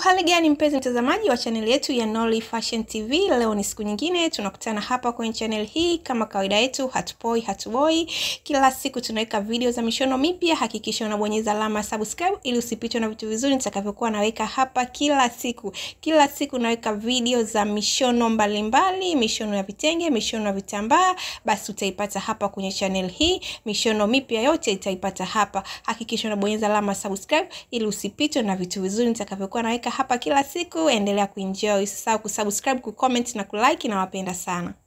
Uhali gani mpenzi mtazamaji wa chaneli yetu ya Nolly Fashion TV. Leo ni siku nyingine tunakutana hapa kwenye channel hii, kama kawaida yetu, hatupoi hatuboi. Kila siku tunaweka video za mishono mipya. Hakikisha unabonyeza alama ya subscribe ili usipitwe na vitu vizuri nitakavyokuwa naweka hapa kila siku. Kila siku naweka video za mishono mbalimbali mbali, mishono ya vitenge, mishono ya vitambaa, basi utaipata hapa kwenye channel hii. Mishono mipya yote itaipata hapa. Hakikisha unabonyeza alama ya subscribe ili usipitwe na vitu vizuri nitakavyokuwa naweka hapa kila siku. Endelea kuenjoy, usisahau kusubscribe, kucomment na kulike. Nawapenda sana.